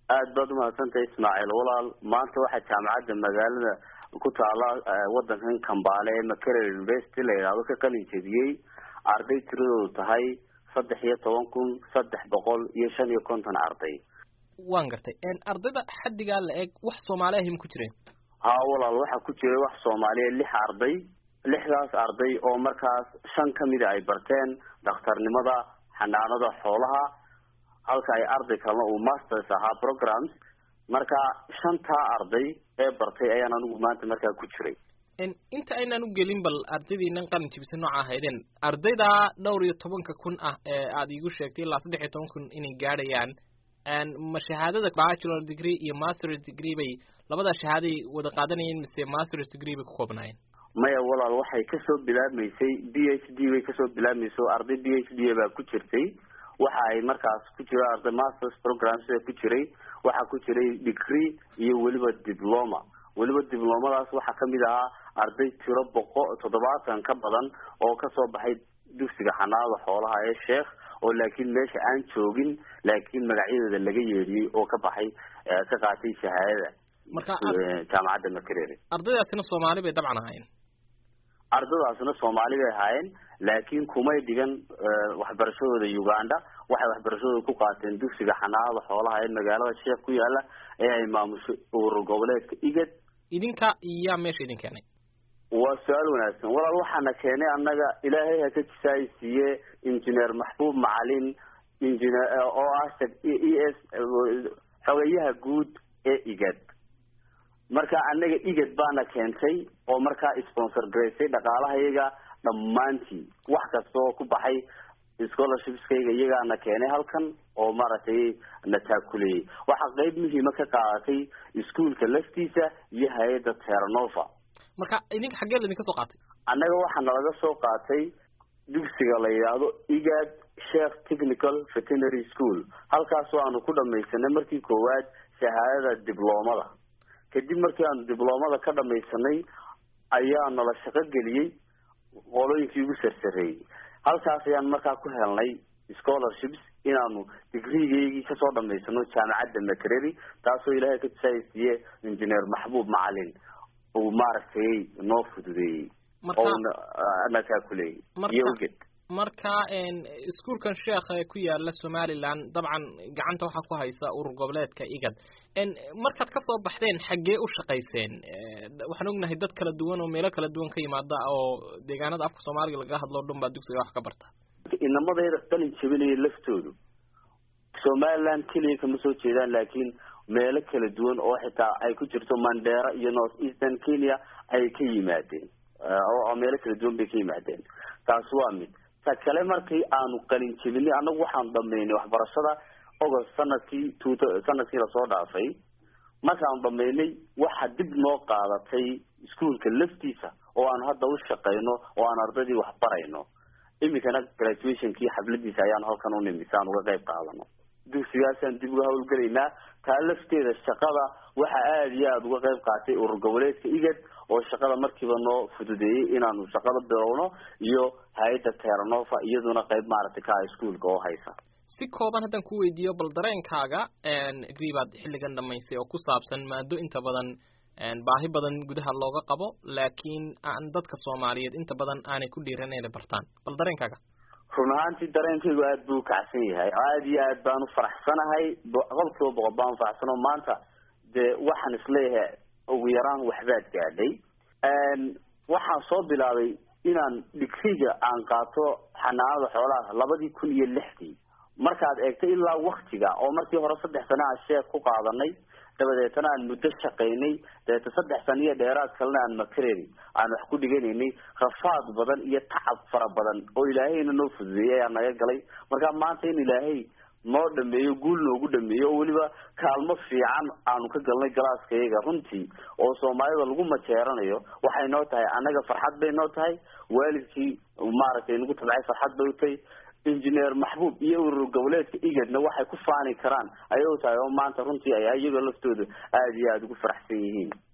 aad baad umahadsantahay ismaaciil walaal maanta waxaa jaamacadda magaalada ku taala wadankan kambaale ee makerel university la yidhaahdo ka qalin jebiyey arday tiradoodu tahay saddex iyo toban kun saddex boqol iyo shan iyo konton arday waan gartay ardayda xaddigaa la eg wax soomaali ahim ku jireen ha walaal waxaa ku jiray wax soomaaliya lix arday lixdaas arday oo markaas shan kamida ay barteen dhakhtarnimada xanaanada xoolaha halka ay arday kalena uu masters ahaa programs marka shantaa arday ee bartay ayaan anigu maanta markaa ku jiray inta aynaan u gelin bal ardaydiinan qalin jibisa nooca ahaydeen ardayda dhowr iyo tobanka kun ah ee aada iigu sheegtay ilaa saddex iyo toban kun inay gaadhayaan ma shahaadada bachelor degree iyo masters degree bay labada shahaaday wada qaadanayeen mise masters degree bay ku koobnaayeen maya walaal waxay kasoo bilaabmaysay b h d bay kasoo bilaabmayso arday b h d baa ku jirtay waxa ay markaas ku jira arday masters programs ku jiray waxaa ku jiray degree iyo weliba diploma weliba diblomadaas waxaa kamid ahaa arday tiro boqo toddobaatan ka badan oo kasoo baxay dugsiga xanaanada xoolaha ee sheekh oo laakiin meesha aan joogin laakiin magacyadooda laga yeedhiyey oo ka baxay ka qaatay shahaadada marka jaamacadda makerere ardaydaasina soomaali bay dabcan ahaayeen ardadaasna soomaali bay ahaayeen laakiin kumay dhigan waxbarashadooda uganda waxay waxbarashadooda ku qaateen dugsiga xanaanada xoolaha ee magaalada sheekh ku yaala ee ay maamusho urur goboleedka igad idinka yaa meesha idin keenay waa su-aal wanaagsan walaal waxaana keenay annaga ilaahay haka jisaay siiye engineer maxbuub macalin engineer oo ah e s xogayaha guud ee igad marka annaga igad baana keentay oo markaa sponsor garaysay dhaqaalahayaga dhammaantii wax kasta oo ku baxay scholarshipskayga iyagaana keenay halkan oo maaragtay na taakuleeyey waxaa qeyb muhiima ka qaadatay iskuolka laftiisa iyo hay-adda terranova marka idinka xaggee laydinka soo qaatay annaga waxaa nalaga soo qaatay dugsiga la yidhaahdo igad sheekh technical veterinary school halkaasoo aanu ku dhamaysanay markii koowaad shahaadada dibloomada kadib markii aanu dibloomada ka dhamaysanay ayaa nala shaqo geliyey qolooyinkii ugu sarsareeyey halkaas ayaan markaa ku helnay scholarships inaanu digriigaygii kasoo dhamaysano jaamacadda makereri taasoo ilaahay ka tusaaysiiye engineer maxbuub macalin uu maaragtay noo fududeeyey oo na kaakuleeyey iyo uged marka iskuolkan sheekh ee ku yaala somaliland dabcan gacanta waxaa ku haysa urur goboleedka igad markaad kasoo baxdeen xaggee u shaqayseen waxaan ognahay dad kala duwan oo meelo kala duwan ka yimaada oo deegaanada afka soomaaliga laga hadlo o dhan baa dugsiga wax ka barta inamadayda qalin jabinaya laftoodu somaliland keliya kama soo jeedaan laakiin meelo kala duwan oo xitaa ay ku jirto mandera iyo north eastern kenya ay ka yimaadeen oo meelo kala duwan bay ka yimaadeen taas waa mid ta kale markii aanu qalin jebinay annagu waxaanu dhamaynay waxbarashada agost sanadkii two sanadkii lasoo dhaafay markaanu dhamaynay waxa dib noo qaadatay iskuolka laftiisa oo aanu hadda u shaqayno oo aan ardaydii wax barayno iminkana graduationkii xabladiisa ayaan halkan u nimi si aan uga qayb qaadano dugsigaasaan dib uga hawlgelaynaa taa lafteeda shaqada waxa aada iyo aada uga qayb qaatay urur goboleedka igad oo shaqada markiiba noo fududeeyey inaanu shaqada bilowno iyo hay-adda terranova iyaduna qayb maaragtay ka ah iskuolka oo haysa si kooban haddaan ku weydiiyo bal dareenkaaga agree baad xilligan dhamaysay oo ku saabsan maado inta badan baahi badan gudaha looga qabo laakiin aan dadka soomaaliyeed inta badan aanay ku dhiiran inay bartaan bal dareenkaaga run ahaantii dareenkaygu aada buu ukacsan yahay aada iyo aad baan ufaraxsanahay boqol kiiba boqol baan ufaraxsano maanta dee waxaan isleeyahay ugu yaraan waxbaad gaadhay waxaan soo bilaabay inaan digriga aan qaato xanaanada xoolaha labadii kun iyo lixdii markaad eegto ilaa waktiga oo markii hore saddex sana aan sheek ku qaadanay dabadeetana aan muddo shaqaynay dabeeta saddex sana iyo dheeraad kalena aan makareri aan wax ku dhiganaynay rafaad badan iyo tacab fara badan oo ilaahayna noo fududeeyay ayaa naga galay marka maanta in ilaahay noo dhameeyo guul noogu dhameeyo oo weliba kaalmo fiican aanu ka galnay galaaskayaga runtii oo soomaalida lagu majeeranayo waxay noo tahay annaga farxad bay noo tahay waalidkii maaragtay nagu tabcay farxad bay utahay engineer maxbuub iyo urur goboleedka igadna waxay ku faani karaan ayay u tahay oo maanta runtii ay iyagoo laftooda aada iyo aada ugu faraxsan yihiin